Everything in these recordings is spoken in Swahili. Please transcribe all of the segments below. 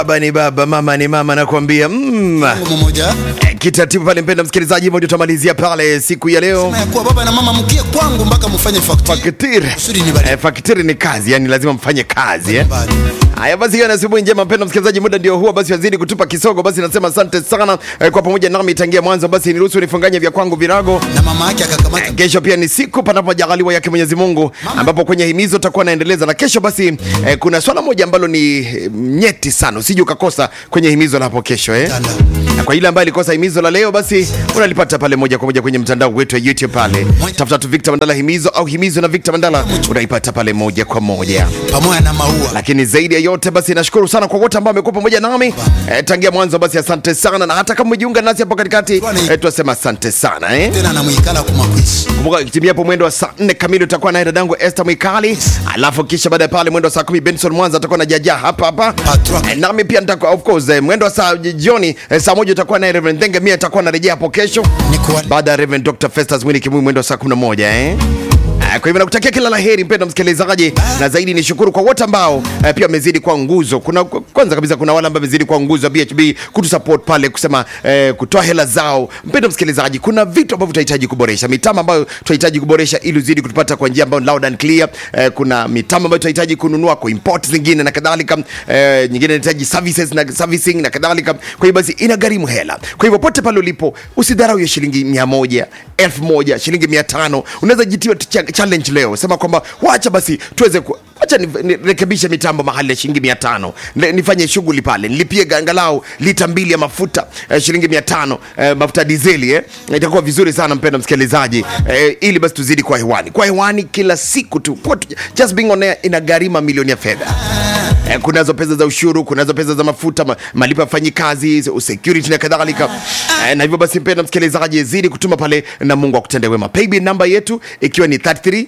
Baba ni baba, mama ni mama, nakwambia mm. Mungu mmoja Eh, Kitatibu pale, mpenda msikilizaji, hivyo ndio tutamalizia pale siku ya leo. sema ya kuwa baba na mama mkie kwangu mpaka mfanye factory Fakitiri kusudi nibariki eh, fakitiri ni kazi, yani lazima mfanye kazi eh. Bali. Haya basi, hiyo ni asubuhi njema, mpendwa msikilizaji, muda ndio huo. Basi wazidi kutupa kisogo. Basi nasema asante sana eh, kwa pamoja nami tangia mwanzo. Basi niruhusu nifunganye vya kwangu virago. na mama yake akakamata Kesho pia ni siku panapojaliwa yake Mwenyezi Mungu, ambapo kwenye himizo tutakuwa naendeleza na kesho. Basi eh, kuna swala moja ambalo ni eh, nyeti sana, usije ukakosa kwenye himizo la hapo kesho eh. Tanda. Na kwa ile ambaye alikosa himizo la leo, basi unalipata pale moja kwa moja kwenye mtandao wetu wa YouTube pale, tafuta tu Victor Mandala himizo au himizo na Victor Mandala, unaipata pale moja kwa moja pamoja na maua lakini zaidi ya yote basi nashukuru sana kwa wote ambao wamekuwa pamoja nami eh, tangia mwanzo basi asante sana na hata kama umejiunga nasi hapo katikati eh, tunasema asante sana eh. tena na mwikala kumakwisi kumbuka kitimia hapo mwendo wa saa nne kamili utakuwa naye dadangu Esther Mwikali alafu kisha baada ya pale mwendo wa saa kumi Benson Mwanza atakuwa na jaja hapa hapa Patron. eh, nami pia nitakuwa of course eh, mwendo wa saa jioni eh, saa moja utakuwa naye Reverend Thenge mimi atakuwa narejea hapo kesho ni kuwa baada ya Reverend Dr. Festus Mwini Kimui mwendo wa saa 11 eh. Ah, Kwa hivyo nakutakia kila la heri mpendwa msikilizaji, na zaidi ni shukuru kwa wote ambao eh, pia wamezidi kwa nguzo. Kuna kwanza kabisa kuna wale ambao wamezidi kwa nguzo ya BHB kutusupport pale kusema eh, kutoa hela zao. Mpendwa msikilizaji, kuna vitu ambavyo tunahitaji kuboresha, mitambo ambayo tunahitaji kuboresha ili uzidi kutupata kwa njia ambayo loud and clear. Eh, kuna mitambo ambayo tunahitaji kununua kwa import zingine na kadhalika, eh, nyingine inahitaji services na servicing na kadhalika. Kwa hiyo basi inagharimu hela. Kwa hivyo pote pale ulipo usidharau hiyo shilingi mia moja elfu moja shilingi mia tano unaweza jitiwa tu cha- challenge leo sema kwamba wacha basi tuweze ku wacha ni- nirekebishe mitambo mahali ya shilingi mia tano Ni- nifanye shughuli pale nilipie angalau lita mbili ya mafuta eh, shilingi mia tano eh, mafuta dizeli eh. itakuwa vizuri sana mpendo msikilizaji eh, ili basi tuzidi kwa hewani kwa hewani kila siku tu Kwa tu- just being on air inagharimu milioni ya fedha Eh, kunazo pesa za ushuru kunazo pesa za mafuta ma, malipo ya fanyikazi security na kadhalika eh, na hivyo basi mpenda msikilizaji zidi kutuma pale na mungu akutende wema paybill namba yetu ikiwa ni 33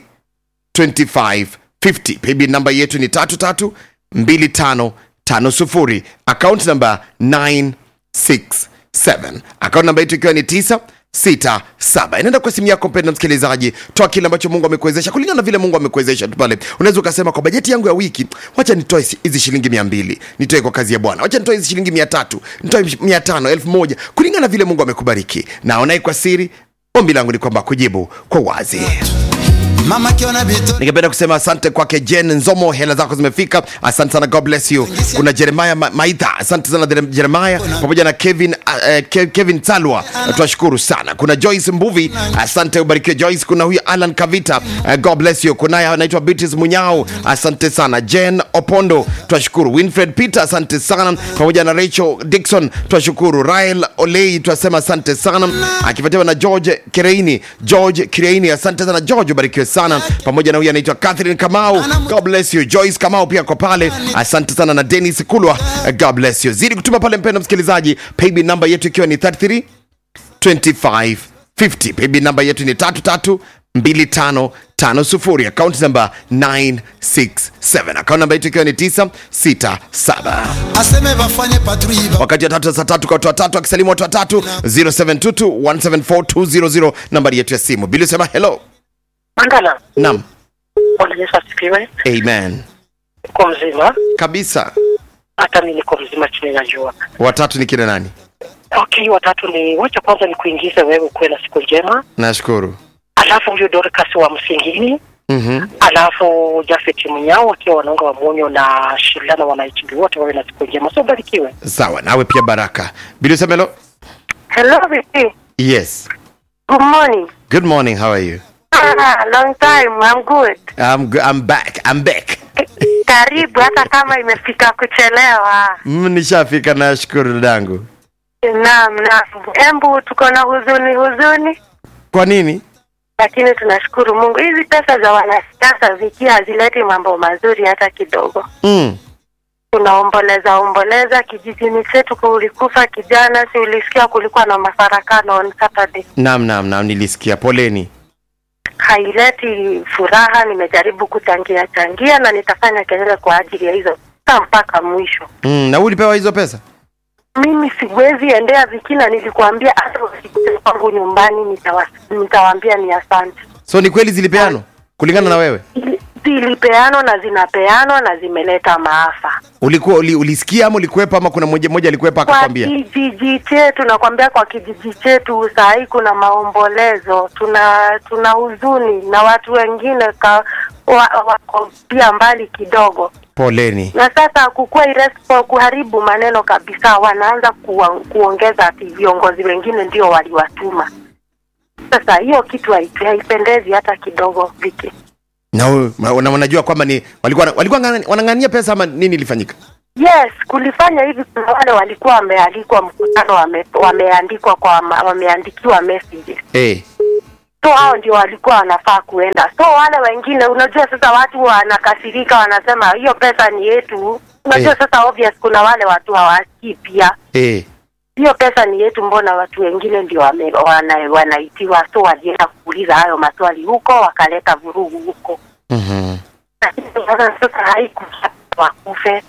2550 paybill namba yetu ni 332550 account namba 967 account namba yetu ikiwa ni 967 inaenda kwa simu yako mpenda msikilizaji toa kile ambacho mungu amekuwezesha kulingana na vile mungu amekuwezesha tu pale unaweza ukasema kwa bajeti yangu ya wiki wacha nitoe hizi- hizi shilingi mia mbili nitoe kwa kazi ya bwana wacha nitoe hizi shilingi mia tatu nitoe mia tano elfu moja kulingana na vile mungu amekubariki naonaye kwa siri ombi langu ni kwamba kujibu kwa wazi mama akiona vitu ningependa kusema asante kwake jen nzomo hela zako zimefika asante sana god bless you kuna jeremaya Ma- maitha asante sana Jere- jeremaya pamoja na kevin uh, Ke- kevin talwa twashukuru sana kuna joyce mbuvi asante ubarikiwe joyce kuna huyu alan kavita uh, god bless you kunaye anaitwa beatrice munyao asante sana jen opondo twashukuru winfred peter asante sana pamoja na rachel dikson twashukuru rael olei twasema asante sana akifuatiwa na george kireini george kireini asante sana george ubarikiwe sana pamoja na huyu anaitwa catherine kamau god bless you joyce kamau pia kwa pale asante sana na denis kulwa god bless you zidi kutuma pale mpendo msikilizaji paybill namba yetu ikiwa ni 33 2550 paybill namba yetu ni 332550 account namba 967 account namba yetu ikiwa ni 967 aseme vafanye patrouille wakati wa tatu za saa tatu kwa watu watatu akisalimu watu watatu 0722174200 nambari yetu ya simu bili sema hello Mandala, nam Bwana Yesu asifiwe. amen Uko mzima? kabisa Hata mimi niko mzima chini najua. watatu ni kina nani Okay, watatu ni wacha kwanza ni kuingize wewe ukuwe na siku njema, nashukuru alafu huyo Dorcas wa Msingini, mm-hmm. alafu Jafet Munyao wakiwa wanaunga wa Munyo na Shilana wanaichimbi wote wawe na siku njema, so ubarikiwe. sawa nawe pia baraka bili sema hello Hello, Vicky. yes Good morning. good morning how are you Ah, long time. I'm good. I'm, go- I'm back I'm back Karibu hata kama imefika kuchelewa. Mm, nishafika nashukuru dadangu Naam, naam. Embu tuko na huzuni huzuni, kwa nini lakini tunashukuru Mungu. Hizi pesa za wanasiasa Viki hazileti mambo mazuri hata kidogo. mm. Tunaomboleza omboleza, kijijini chetu kulikufa kijana, si ulisikia kulikuwa na mafarakano on Saturday. nam nam nam nilisikia poleni Haileti furaha. Nimejaribu kuchangia changia na nitafanya kelele kwa ajili ya hizo pesa mpaka mwisho. mm. na wewe ulipewa hizo pesa mimi siwezi endea vikina nilikuambia hata wasikuja kwangu nyumbani nitawa- nitawaambia ni asante so ni kweli zilipeanwa kulingana na wewe Ili- zilipeanwa na zinapeanwa na zimeleta maafa ulikuwa uli, ulisikia ama ulikuwepa ama kuna mmoja mmoja alikuwepa kwa akakwambia kijiji chetu nakwambia kwa kijiji chetu saa hii kuna maombolezo tuna tuna huzuni na watu wengine ka, wa, wako pia mbali kidogo poleni na sasa kukuwa irrespo kuharibu maneno kabisa wanaanza kuwa, kuongeza ati viongozi wengine ndio waliwatuma sasa hiyo kitu haitu- haipendezi hata kidogo viki na u- ma- na wanajua kwamba ni walikuwa walikuwa ngana- wanang'ania pesa ama nini ilifanyika yes kulifanya hivi kuna wale walikuwa wamealikwa mkutano wame, wameandikwa kwa ma- wameandikiwa messages eh so hao ndio walikuwa wanafaa kuenda so wale wengine unajua sasa watu wanakasirika wanasema hiyo pesa ni yetu unajua Eh. sasa obvious kuna wale watu hawasikii pia eh hiyo pesa ni yetu mbona watu wengine ndio wame, wana, wanaitiwa so walienda kuuliza hayo maswali huko wakaleta vurugu huko mhm lakini sasa sasa haikufa wakufe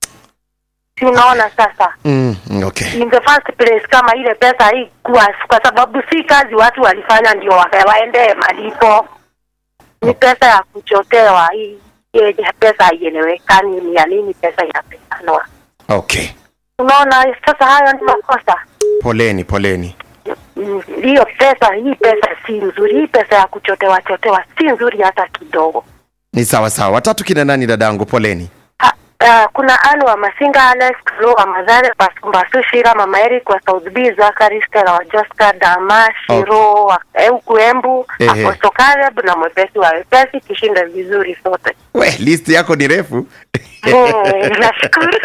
si unaona sasa mm, mm, okay in the first place kama ile pesa haikuwa kwa sababu si kazi watu walifanya ndio waka- waende malipo ni pesa ya kuchotewa hii yenye pesa haielewekani ni ya nini pesa inapeanwa okay unaona sasa hayo ni makosa poleni poleni Mm, hiyo pesa hii pesa si nzuri hii pesa ya kuchotewa chotewa si nzuri hata kidogo ni sawa sawa watatu kina nani dadangu poleni Ha, uh, kuna Anu wa Masinga, Alex Klo wa Madhare, Pasumbasu Shira, Mama Eric wa South B, Zakari Stella wa Joska, Dama Shiro wa Euku Embu, Ehe. Apostle Caleb na mwepesi wa wepesi, tushinde vizuri sote. we list yako ni refu Mm, Nashukuru.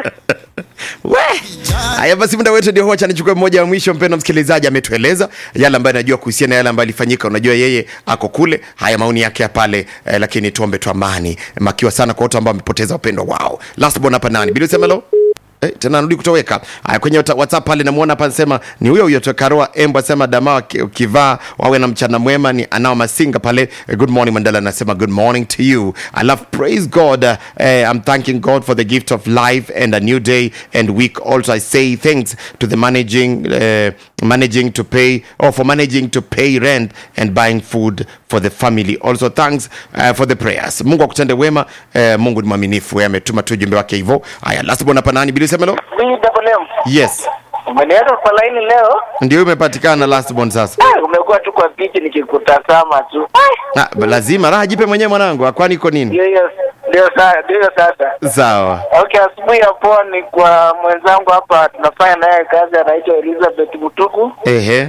we haya basi muda wetu ndio huwa cha nichukue mmoja wa mwisho mpendo msikilizaji ametueleza yale ambayo anajua kuhusiana na yale ambayo alifanyika unajua yeye ako kule haya maoni yake ya pale eh, lakini tuombe tu amani makiwa sana kwa watu ambao wamepoteza wapendwa wao last born hapa nani bili usemelo Eh, tena narudi kutoweka haya kwenye wata- whatsapp pale namuona hapa anasema ni huyo huyo tokaroa embo asema dama ukivaa wawe na mchana mwema ni anao masinga pale Eh, good morning mandala anasema good morning to you i love praise god uh, eh, i'm thanking god for the gift of life and a new day and week also i say thanks to the managing uh, managing to pay or for managing to pay rent and buying food for the family also thanks uh, for the prayers mungu akutende wema uh, mungu ni mwaminifu Yeye ametuma tu ujumbe wake hivyo haya last bona panani bili semelo BWM. yes Umeniweka kwa laini leo? ndio imepatikana last born sasa Ah, umekuwa tu kwa pichi nikikutazama tu. ah, lazima raha jipe mwenyewe mwanangu kwani iko nini Ndio hiyo ndio sasa ndio hiyo sasa. sawa Okay, asubuhi ya poa ni kwa mwenzangu hapa tunafanya naye kazi anaitwa Elizabeth Mutuku. ehe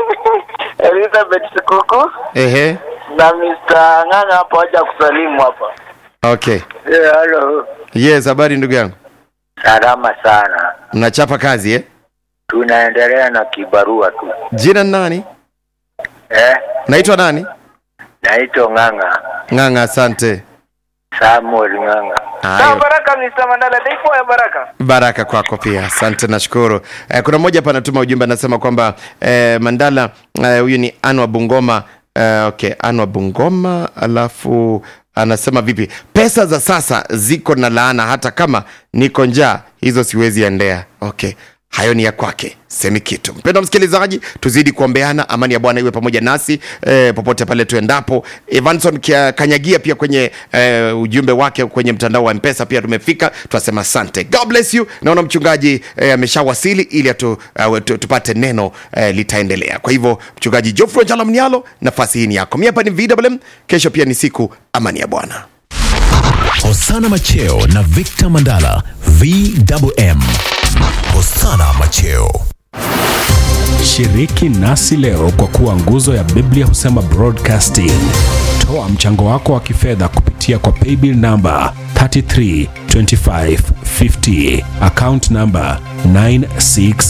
Elizabeth Sikuku ehe na Mr. Ng'ang'a hapo haja kusalimu hapa. okay Eh, hello. yes habari ndugu yangu Salama sana. mnachapa kazi eh Tunaendelea na kibarua tu. jina ni nani Eh, naitwa nani naitwa Ng'ang'a. ng'ang'a asante Samuel Ng'ang'a. Hayo. Baraka Mr. Mandala, ndipo ya baraka. baraka kwako pia asante nashukuru eh, kuna mmoja hapa anatuma ujumbe anasema kwamba eh, mandala eh, huyu ni anwa bungoma eh, okay anwa bungoma alafu anasema vipi pesa za sasa ziko na laana hata kama niko njaa hizo siwezi endea okay hayo ni ya kwake semi kitu mpendo msikilizaji tuzidi kuombeana amani ya bwana iwe pamoja nasi eh, popote pale tuendapo evanson Kia- kanyagia pia kwenye eh, ujumbe wake kwenye mtandao wa mpesa pia tumefika tunasema asante god bless you naona mchungaji eh, ameshawasili ili atu, uh, tu, tupate neno eh, litaendelea kwa hivyo mchungaji jofro jalamnialo nafasi hii ni yako mi hapa ni vwm kesho pia ni siku amani ya bwana Hosana Macheo na Victor Mandala VMM. Hosana Macheo. Shiriki nasi leo kwa kuwa nguzo ya Biblia husema broadcasting. Toa mchango wako wa kifedha kupitia kwa paybill namba 332550 account namba 96